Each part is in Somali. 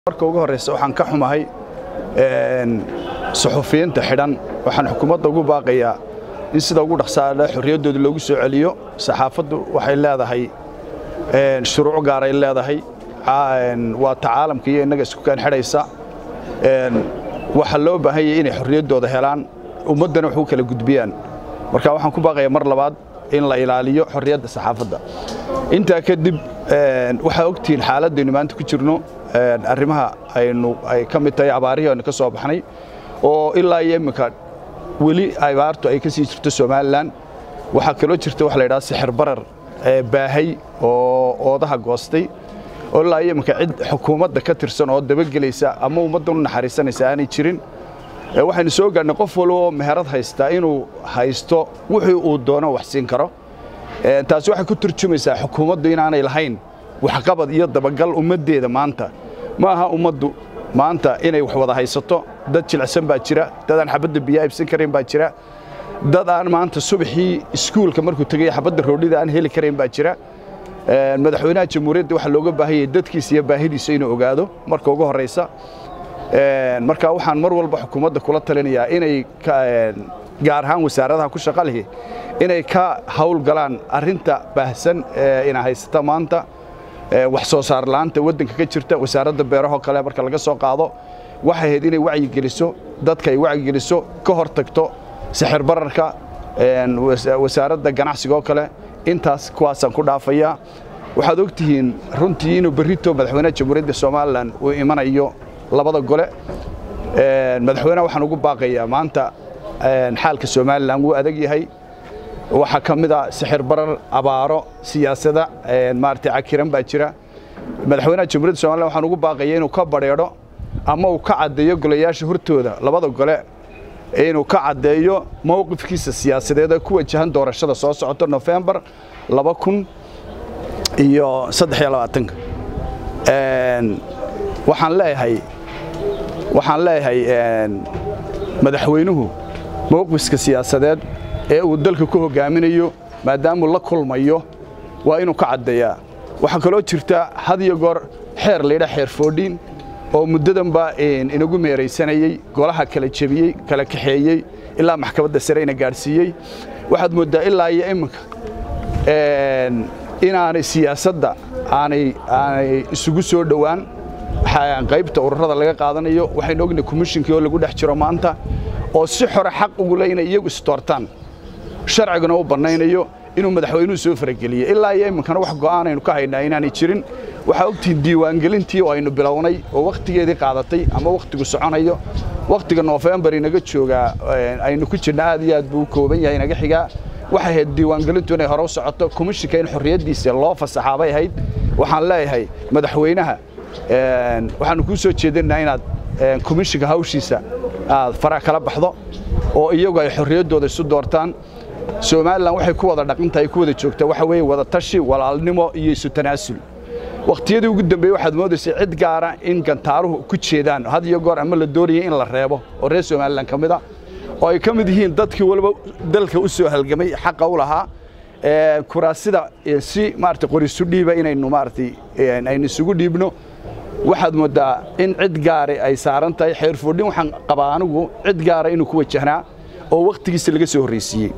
marka ugu horreysa waxaan ka xumahay suxufiyiinta xidhan waxaan xukuumadda ugu baaqayaa in sida ugu dhaqsaale xorriyaddooda loogu soo celiyo saxaafaddu waxay leedahay shuruuc gaaray leedahay waa ta caalamka iyo innaga isku keen xidhaysa waxaa loo baahan yahay inay xorriyaddooda helaan ummaddana wax u kala gudbiyaan marka waxaan ku baaqayaa mar labaad in la ilaaliyo xorriyadda saxaafadda intaa kadib waxaa ogtihiin xaaladdaynu maanta ku jirno arrimaha aynu ay ka mid tahay abaarihii aynu ka soo baxnay oo ilaa iyo imminka weli abaartu ay ka sii jirto somalilan waxaa kaloo jirta waxa la yidhaha sixir barar baahay oo oodaha goostay oo ilaa iyo imminka cid xukuumadda ka tirsan oo dabagelaysa ama ummaddan u naxariisanaysa aanay jirin waxaynu soo gaadhnay qof walba oo meherad haystaa inuu haysto wixii uu doono wax siin karo taasi waxay ku turjumaysaa xukuumaddu inaanay lahayn waxqabad iyo dabagal ummaddeeda maanta ma aha ummaddu maanta inay wax wada haysato dad jilicsan baa jira dad aan xabadda biyaa ibsan karayn baa jira dad aan maanta subaxii iskuulka markuu tegay xabadda roodhida aan heli karayn baa jira madaxweynaha jamhuuriyadda waxaa looga baahan yahay dadkiisa iyo baahidiisa inuu ogaado marka ugu horraysa marka waxaan mar walba xukuumadda kula talinayaa inay gaar ahaan wasaaradaha ku shaqa lihi inay ka hawl galaan arrinta baahsan ee ina haysata maanta wax soo saar la'aanta waddanka ka jirta wasaaradda beerahoo kale marka laga soo qaado waxay ahayd inay wacyigeliso dadka ay wacyigeliso ka hor tagto sixir bararka wasaaradda ganacsigaoo kale intaas kuwaasaan ku dhaafayaa waxaad ogtihiin runtii inuu berrito madaxweynaha jamhuuriyadda somalilan uu imanayo labada gole madaxweynaha waxaan ugu baaqayaa maanta xaalka somalilan wuu adag yahay waxaa ka mid a sixir barar abaaro siyaasada maaragtay cakiran baa jira madaxweynaha jamhuuriyadda somalilan waxaan ugu baaqaya inuu ka badheedho ama uu ka caddeeyo golayaasha hortooda labada gole inuu ka caddeeyo mowqifkiisa siyaasadeed ee ku wajahan doorashada soo socota nofembar laba kun iyo saddex iyo labaatanka waxaan leeyahay waxaan leeyahay madaxweynuhu mowqifka siyaasadeed ee uu dalka ku hogaaminayo maadaamuu la kulmayo waa inuu ka caddeeyaa waxaa kaloo jirta had iyo goor xeer laydha xeer foodhiin oo muddadanba inagu meeraysanayey golaha kala jebiyey kala kaxeeyey ilaa maxkamadda sare ina gaadhsiiyey waxaad mooddaa ilaa iyo imminka inaanay siyaasadda aanay aanay isugu soo dhowaan qaybta ururada laga qaadanayo waxaynu ognahay komishinkii oo lagu dhex jiro maanta oo si xore xaq ugu le inay iyagu istoortaan sharciguna u bannaynayo inuu madaxweynuhu soo farageliye ilaa iyo iminkana wax go'aan aynu ka haynaa inaanay jirin waxaa ogtihiin diiwaangelintii oo aynu bilownay oo wakhtigeedii qaadatay ama wakhtigu soconayo wakhtiga noofembar inaga joogaa aynu ku jirna aad iyo aad buu u kooban yahay inaga xigaa waxay ahayd diiwaangelintu inay hore u socoto komishinka in xorriyaddiisa loo fasaxaa bay ahayd waxaan leeyahay madaxweynaha waxaanu kuu soo jeedinaa inaad komishinka hawshiisa aad faraha kala baxdo oo iyagu ay xorriyaddooda isu doortaan somalilan waxay ku wada dhaqantahay ku wada joogtaa waxa weeye wada tashi walaalnimo iyo isu tanaasul wakhtiyadii ugu dambeeyey waxaad moodaysay cid gaara in gantaaruhu ku jeedaan had iyo goor ama la doonayay in la reebo oo reer somalilan ka mid a oo ay ka mid yihiin dadkii waliba dalka u soo halgamay xaqa u lahaa kuraasida si maarata qorisu dhiiba inaynu maaratay aynu isugu dhiibno waxaad mooddaa in cid gaara ay saaran tahay xeerfoodhin waxaan qabaa anigu cid gaara inuu ku wajahnaa oo wakhtigiisa laga soo horraysiiyey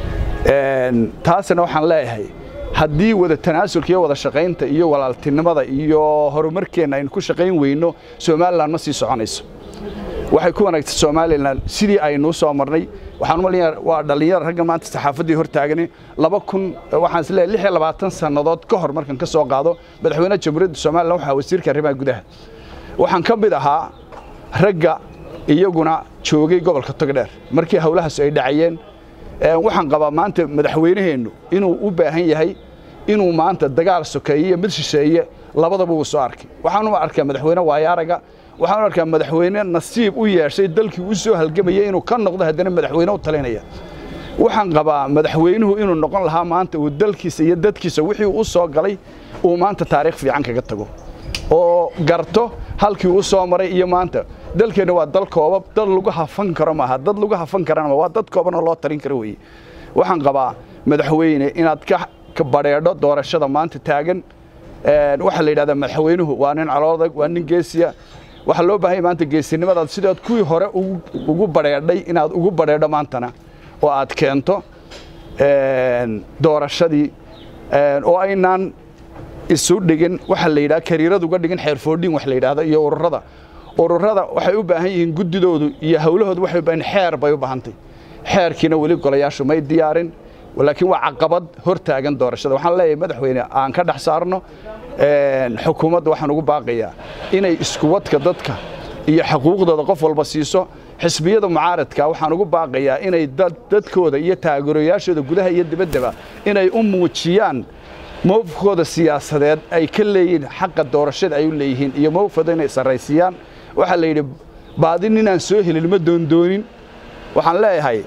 taasna waxaan leeyahay haddii wada tanaasulka iyo wada shaqaynta iyo walaaltinimada iyo horumarkeenna aynu ku shaqayn weyno somalilan ma sii soconayso waxay ku wanaagtay somalilan sidii aynuu soo marnay waxaan umaleeyaa waa dhallinyar raggan maanta saxaafaddii hor taagani laba kun waxaan is leeyahay lix iyo labaatan sannadood ka hor markan ka soo qaado madaxweynaha jamhuuriyadda somalilan waxaa wasiirka arrimaha gudaha waxaan ka mid ahaa ragga iyaguna joogay gobolka togdheer markii howlahaas ay dhacayeen waxaan qabaa maanta madaxweynaheennu inuu u baahan yahay inuu maanta dagaal sokeeye iyo mid shisheeye labadaba uu soo arkay waxaanu arkaa madaxweyne waayaaraga waxaanu arkaa madaxweyne nasiib u yeeshay dalkii u soo halgamayay inuu ka noqdo haddana madaxweyne u talinaya waxaan qabaa madaxweynuhu inuu noqon lahaa maanta uu dalkiisa iyo dadkiisa wixii u soo galay uu maanta taariikh fiican kaga tago oo garto halkii u soo maray iyo maanta dalkeenna waa dal koobab dad lagu hafan karo maaha dad lagu hafan karana waa dad koobanoo loo tarin karo weeye waxaan qabaa madaxweyne inaad ka badheedho doorashada maanta taagan waxaa la yidhahdaa madaxweynuhu waa nin caloodag waa nin geesiya waxaa loo baahanya maanta geesinimadaad sidaad kuwii hore ugu badheedhay inaad ugu badheedho maantana oo aad keento doorashadii oo aynaan isu dhigin waxaa la yidhaha kariirad uga dhigin xeerfoodhin wax la yidhaahdo iyo ururada ururada waxay u baahan yihiin guddidoodu iyo hawlahoodu waxay u baahan xeer bay u baahantay xeerkiina weli golayaashu may diyaarin laakiin waa caqabad hor taagan doorashada waxaan leeyahay madaxweyne aan ka dhex saarno xukuumadda waxaan ugu baaqayaa inay iskuwadka dadka iyo xuquuqdooda qof walba siiso xisbiyada mucaaradka waxaan ugu baaqayaa inay dadkooda iyo taageerayaashooda gudaha iyo dibaddaba inay u muujiyaan mowqifkooda siyaasadeed ay ka leeyihiin xaqa doorashada ay u leeyihiin iyo mowqifkooda inay sarraysiiyaan waxaa la yidhi baadi ninaan soo helin ma doondoonin waxaan leeyahay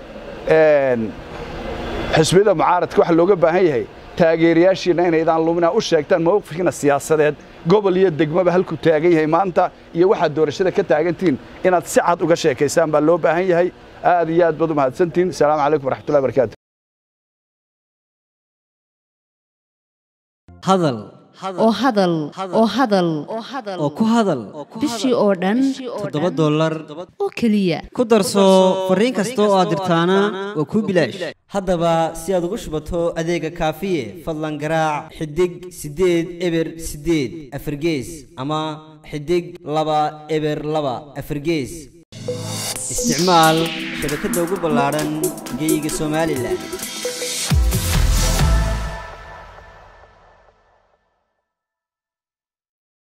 xisbiyada mucaaradka waxaa looga baahan yahay taageerayaashiina inaydaan lumina u sheegtaan mowqifkiina siyaasadeed gobol iyo degmaba halkuu taagan yahay maanta iyo waxaad doorashada ka taagantihiin inaad si cad uga sheekaysaan baa loo baahan yahay aad iyo aad baad u mahadsantihiin asalaamu calaykum waraxmatullahi barakaatu hadal oo hadal oo hadal oo ku hadal bishii oo dhan toddoba dollar oo keliya ku darso fariin kasta oo aad dirtaana waa kuu bilaash haddaba si aad ugu shubato adeega kaafiye fadlan garaac xidig siddeed eber siddeed afargees ama xidig laba eber laba afargees isticmaal shabakadda ugu ballaadhan geeyiga somalilan